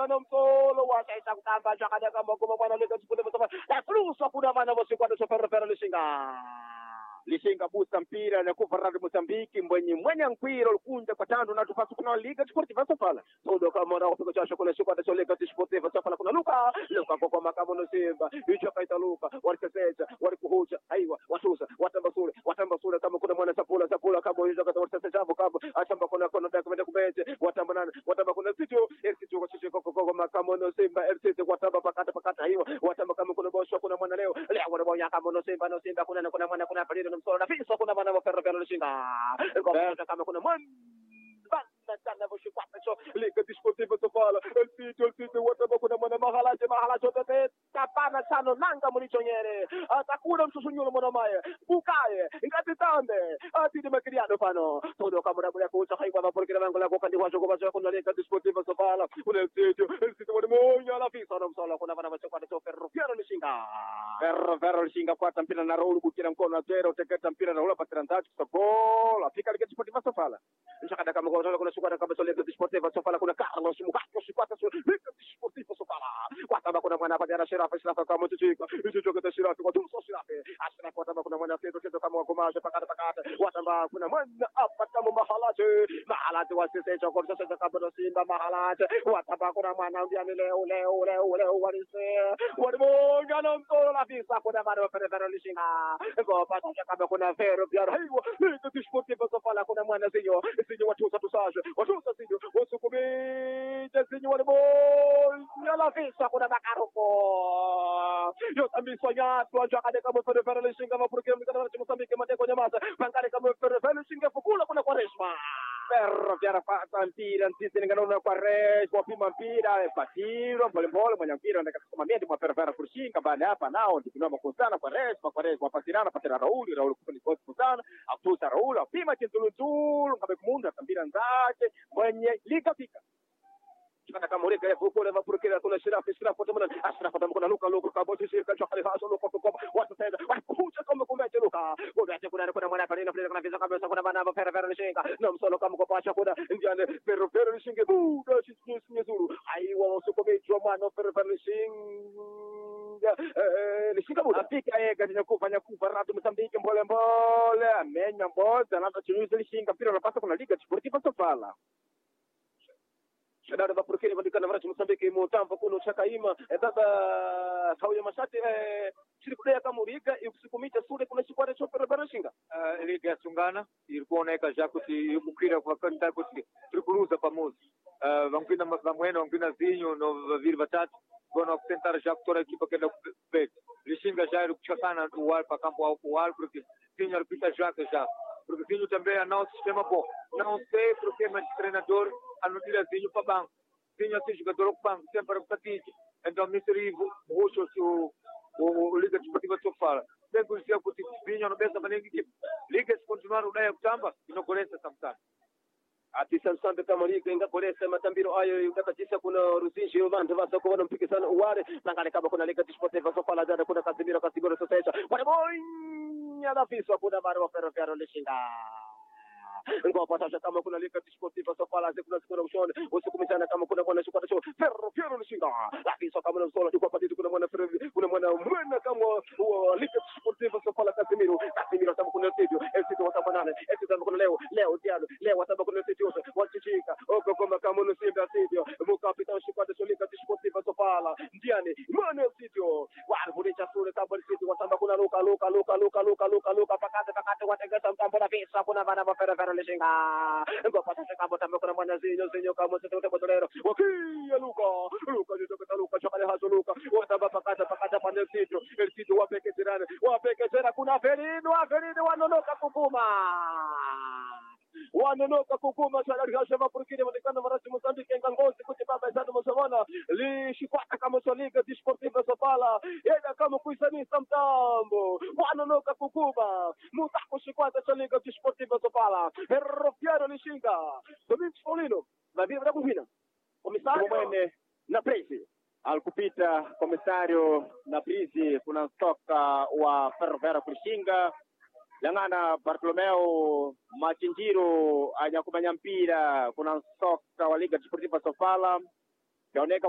kana msolo wasaisa kutamba chakadaka magoma bwana leka chipute msoma la flusa kuna mana wasikwata sofero fero lishinga lishinga busa mpira na kuvaradi mozambiki mbwenye mwenya nkwiro likunja kwa tando na tufasi kuna liga sportiva sofala todo kamona kupika chasho kuna shikwata cho liga sportiva sofala kuna luka luka kwa kwa makamo no simba hicho kaita luka warikeseja warikuhuja aiwa watusa watambasule watambasule kama kuna mwana sapula sapula kama hizo kata warikese jambo kama achamba kuna kuna daka mende kubeje watamba nana watamba kuna sitio sitio kwa chicho kwa kwa makamo no simba sitio watamba pakata pakata aiwa watamba kama kuna bosho kuna mwana leo leo wana boya kama no simba no simba kuna kuna mwana kuna palido no msoro na fiso kuna mwana wa ferro ferro lishinga kwa kama kuna mwana banda sana voshikwata cho liga desportiva sofala el sitio el sitio watamba kuna mwana mahalaje mahalaje tete tapana sano nanga mulichonyere atakuna msusunyulo mwana maye bukaye ngati tambe atidi makiriano pano todo kama na kucha haikwa maporikira mango la kokandi washo kwa washo kuna liga desportiva sofala kuna el sitio el sitio wani monya la fisa na msala kuna wana vachokwata cho ferro ferro lishinga ferro ferro lishinga kwata mpira na roulu kukira mkono na zero teketa mpira na ula patira ndachi kusabola fika liga desportiva sofala nchakada kama kwa kuna shukwata kama so liga desportiva sofala kuna Carlos Mugato shukwata so liga desportiva sofala kwata kuna mwana pagara shirafa shirafa kama tuchika hicho choketa shirafa kwa tuso shirafa ashira kwata kuna mwana teto teto kama wakomaje pakata pakata watamba kuna mwana apa kama mahalaje mahalaje wasese chokor sasa kama no simba mahalaje watamba kuna mwana ndiani leo leo leo leo walise walimonga na mtoro la visa kuna mwana pere pere lishinga ngo pata kama kuna vero biara hiyo liga desportiva sofala kuna mwana zinyo zinyo watusa tusaje watusa zinyo wasukumije zinyo walimonga la visa kuna makaroko yotambiswa nyatu anjakade kama pere pere lishinga mapurukira mkana cha Mozambique mateko nyamaza pangare kama pere pere lishinga fukula kuna kwa resma perro vyara fata mpira nsisi ninganaona kwa resma wapima mpira patiro polepole mwenye mpira ndakasimamia ndi mwaperevera kurishinga baada hapa nao ndikinoma kusana kwa resma kwa resma patirana patira rauli rauli kufunikosi kusana akutusa rauli apima chintulutulu ngabe kumunda kambira nzake mwenye likafika kana kama ureka ya kukule mapurukira kuna shirafu shirafu tamana ashrafu tamana luka luka kaboti shirika cha khalifa so luka luka watu tenda wakuja kama kumbe luka kuna kuna kuna mwana pale na kuna visa kabisa kuna bana ba fera fera nishinga na msolo kama kwa pacha kuna ndiane pero pero nishinge buda chitu sinyezuru aiwa usukomejwa mwana fera fera nishinga eh nishinga buda afika yeye katika kufanya kufa ratu msambiki mbole mbole amenya mboza na tunyuzi lishinga pira napasa kuna liga sportiva sofala shadada vapurukeni vadikana varachi musambiki mutambo kuno chakaima baba kauya mashati chiri kudaya kamuriga ikusikumita sule kuna chikwata choperepera shinga uh, liga yasungana iri kuoneka já kuti ikukira kwakanta kuti tiri kuluza pamoja uh, vamkwina vamwene vamkwina zinho no vaviri vatatu vona kutentara já kutora equipa kenda kupete lishinga já iri kuchakana uwali pa campo uwali porque zinho ari kuita jaca já porque zinho também anão sistema bom não sei porque mas treinador anotira zinho para banco zinho assim jogador para banco sempre para patite então miseri roxo o o liga desportiva sofala bem kusia kuti zinho no besa maningi equipe liga se continuar udaya kutamba inokolesa samtani ati samsambe kama liga ingakolesa matambiro ayo ingakatisa kuna ruzinji vantu vasoko vanompikisana uware nangale kama kuna liga desportiva sofala dada kuna kasimiro kasigoro sosecha wanabonya lafiswa kuna vari waferofero lishinga ngopata kama kuna liga desportiva sofala kuna sikuna ushone usikumishana kama kuna mwana shukwata cho ferro ferro lishinga lafiswa kama na usola kwa patiti kuna mwana ferro kuna mwana mwana kama wa liga desportiva sofala kasimiro kasimiro kama kuna studio sisi watabanana sisi kama kuna leo leo dialo leo wataba kuna studio wachichika oko kama kama no simba studio mukapita shukwata cho liga desportiva sofala ndiani mwana studio warvulicha sura kama studio wataba kuna luka luka luka luka luka luka luka pakate pakate wategesa mtambo na visa kuna bana ba ferro ferro lishinga ngopata kama tambo kuna mwana zinyo zinyo kama sisi utebotolero wakia luka luka jitoketa luka chakale hazo luka wataba pakate pakate pande studio el studio wapeke jirani wapeke jera kuna ferino ferino wanonoka kukuma wanonoka kukuma chalarikasha mapurukini manikana marasi mosambike ngangozi kuti baba isadu mosomona lishikwata kama soliga disportiva sofala yeda kama kuisanisa mtambo wanonoka kukuma mutako shikwata chaliga disportiva sofala herrofiano lishinga domingos paulino vaviri vadakuhwina komisario mwene na presi alikupita komisario na prizi kuna stoka wa ferrovera kulishinga lang'ana bartolomeo machinjiro anyakumanya mpira kuna soka wa liga desportiva sofala yaoneka